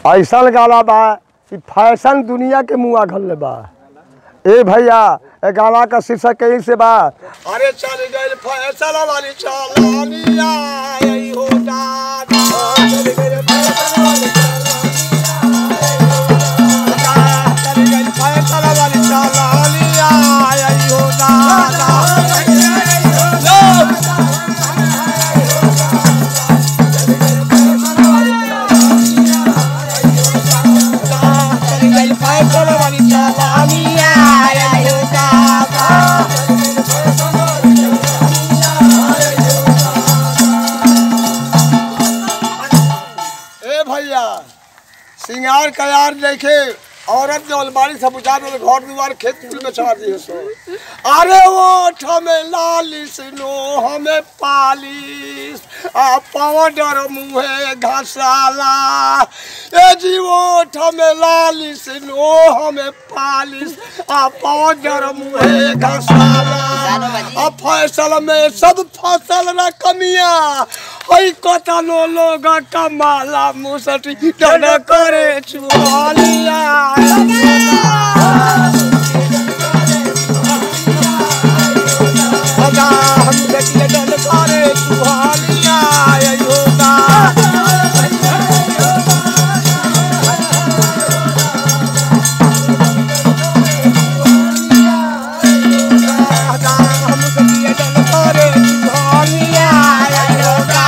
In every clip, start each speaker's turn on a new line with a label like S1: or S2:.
S1: ऐसा गाना बा कि फैशन दुनिया के मुँह घल बा ए भैया ए गाना का शीर्षक कहीं से बा अरे चल गए फैशन वाली चालानिया यही हो दादा चल गए फैशन वाली चालानिया, चल गए फैशन वाली चालानिया यही हो दादा चल गए फैशन वाली चालानिया यही हो दादा ए भैया सिंगार कयार देखे औरत जो अलमारी से बुझा दे घर दुआर खेत फूल में चढ़ा दिए सो अरे वो हमें लालिस नो हमें पालिस आ पाउडर मुहे घसाला ए जी वो हमें लालिस नो हमें पालिस आ पाउडर मुहे घसाला आ फसल में सब फसल न कमिया हई कतनो लोग कमाला मुसटी डन करे चुहालिया सदा हम देखिए डन करे चुहालिया योगा सदा हम देखिए डन करे चुहालिया योगा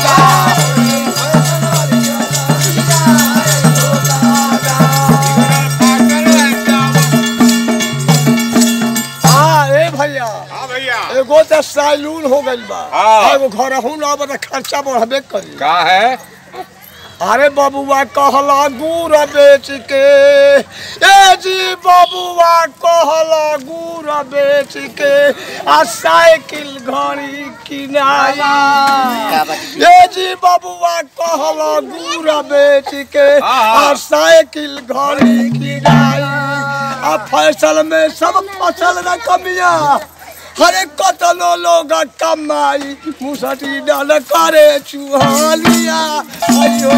S1: हाँ ए भैया
S2: हाँ भैया
S1: एगो तो सैलून हो गइल बा
S2: हाँ।
S1: एगो घर हूँ ना बता खर्चा बढ़बे करी
S2: का है
S1: अरे बबुआ कहला गुड़ बेच के ए जी बबुआ कहला गुड़ बेच के आ साइकिल घड़ी किनाई ए जी बबुआ कहला गुड़ बेच के
S2: हाँ।
S1: आ साइकिल घड़ी किनाई आ फसल में सब फसल न कमिया हरे कतनो लोग कमाई मुसटी डल करे चुहालिया अयो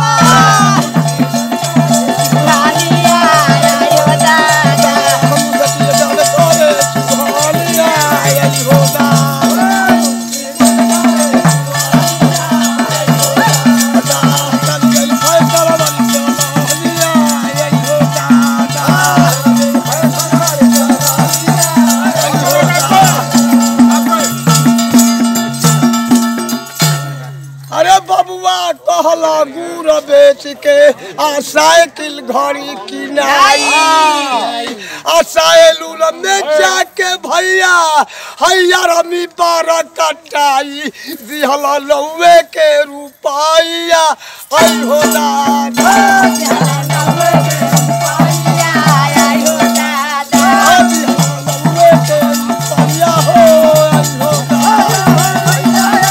S1: मुसटी डल करे चुहालिया अयो अरे बबुआ कहला गुड़ बेच के आ साइकिल घड़ी किनाई आ साइलून में जाके भैया हैया रमी बार कटाई दिहला लौवे के रुपैया ऐ हो दादा दिहला लौवे के रुपैया हो ऐ हो दादा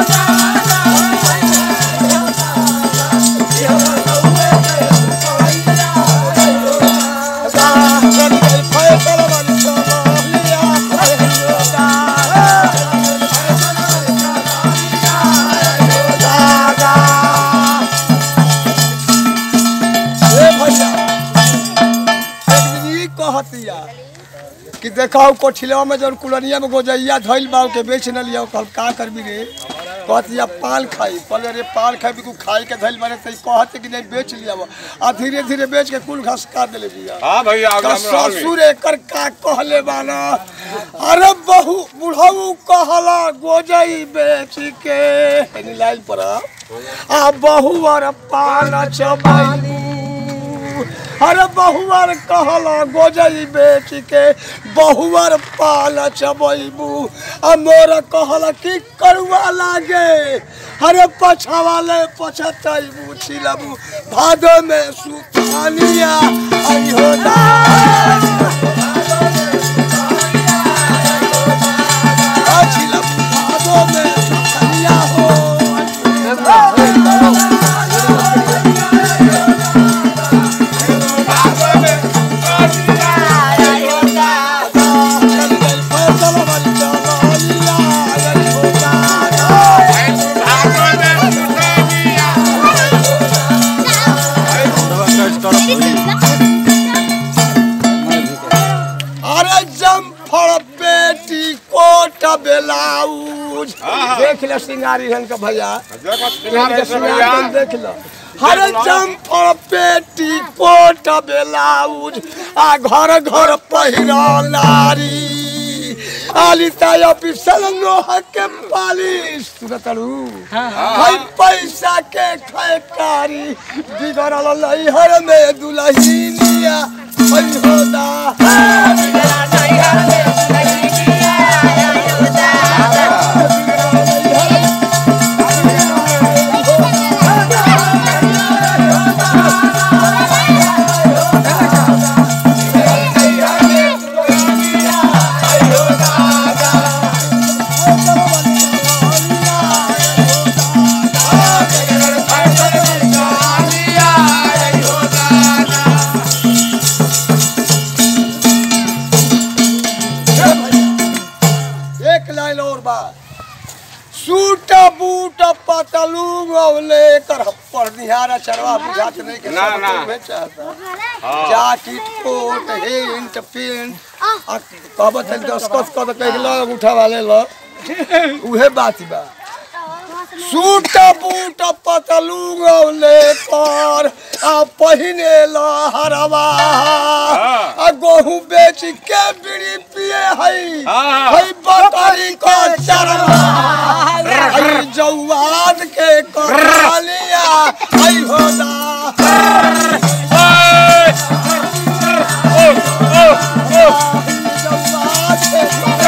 S1: कि देखा कोठिलवा में जौन कुलनिया में गोजैया धइल बा के बेच न लिया कल का करबी रे कहतिया पान खाई पहले रे पान खाई भी खाई के धइल बारे तई कहते कि नहीं बेच लिया आ धीरे धीरे बेच के कुल घास काट देले बिया
S2: हाँ भैया
S1: का
S2: अगला में रहल
S1: ससुर एकर का कहले बाना अरे बहु बुढ़ऊ कहला गोजई बेच के एनी लाइन पर आ। आ बहुअर पान चबाई अरे बहुअर कहला गोजई बेच के बहुअर पान चबैबू आ मोर कहला कि करुआ लागे अरे पछवाले पछतैबू छिलबू भादो में सुतानिया आई हो छिलबू भादो में सुतानिया हो चल गई फसल वाली चलिया आई हो दादा
S2: भागो में सुता दिया।
S1: अरे जमफड़ पेटी कोट बेलाउज देख ले सिंगारी हन का भैया यहाँ के सिंगार हन देख लो अरे जमफड़ पेटी कोट बेलाउज आ घर घर पहिरा नारी आलिता ऑफिसर लोहा के पालिश सुनतरू भाई पैसा के खैकारी बिगड़ल लइहर में दुलहिनिया हई होदा एक लाइन और बात सूट बूट पतलू गौले कर पर निहारा चरवा बुझात नहीं के
S2: ना,
S1: सब
S2: ना।
S1: तो में चाहता जाकिट कोट हिंट पिंट आ कहब तक दस कस कद कह लग उठा वाले ल उहे बात बा सूट बूट पतलू गौले पर आ पहिने ल हरवा आ गहूं बेच के बीड़ी पिए हई
S2: हाँ।
S1: हई बकरी को चरवा हई जौवाद के कलिया हई होदा जौवाद के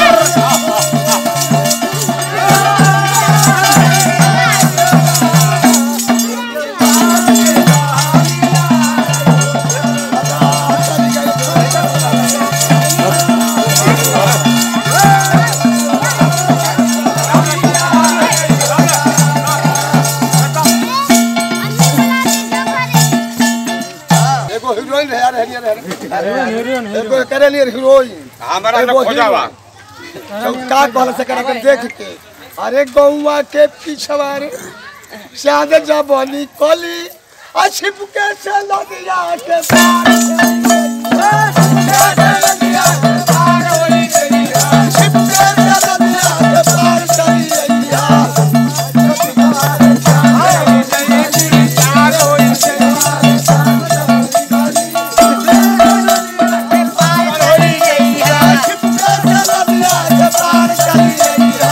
S1: एगो हीरोइन है यार हेनियर है एगो करे लिए हीरोइन
S2: हमारा
S1: एगो
S2: तो खोजावा
S1: हीरोइन। तो का कहल से करा के देख के अरे गौवा के पिछवा रे शाद जबनी कली आ छिपके से नदिया के पार छिपके से नदिया के पार चली अइया। छिपके से नदिया के पार चली अइया।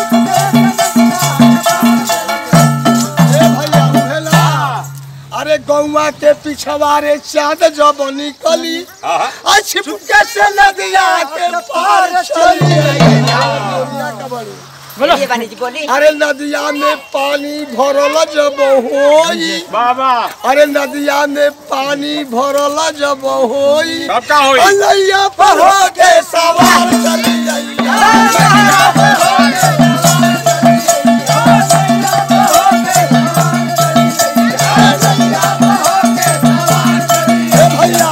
S1: ए भैया उहेला अरे गौवा के पिछवा रे चाँद जब निकली आ छिपके से नदिया के पार चली
S3: बोलिए बानी जी बोली
S1: अरे नदिया में पानी भरल जब होई
S2: बाबा
S1: अरे नदिया में पानी भरल जब होई
S2: तब का होई
S1: अलैया पर हो के सवार चली अइया। ए भैया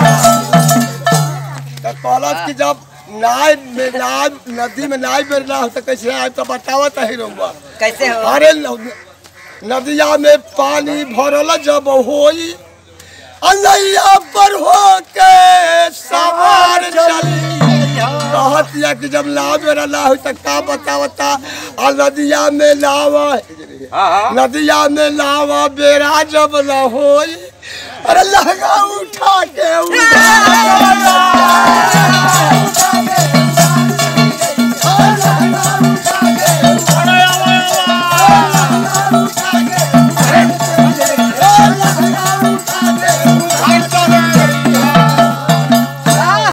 S1: तो कहलत कि जब नाय में नाय नदी में नाय बेरना हो तो कैसे आए तो बतावत ही रहुआ
S3: कैसे हो
S1: अरे न- नदिया में पानी भरल जब होई अलैया पर हो के सवार चली कहत या कि जब नाव मेरा ना हो तो का बतावता आ नदिया में नाव
S2: हाँ हाँ
S1: नदिया में नाव बेरा जब न होई अरे लहंगा उठा के उठा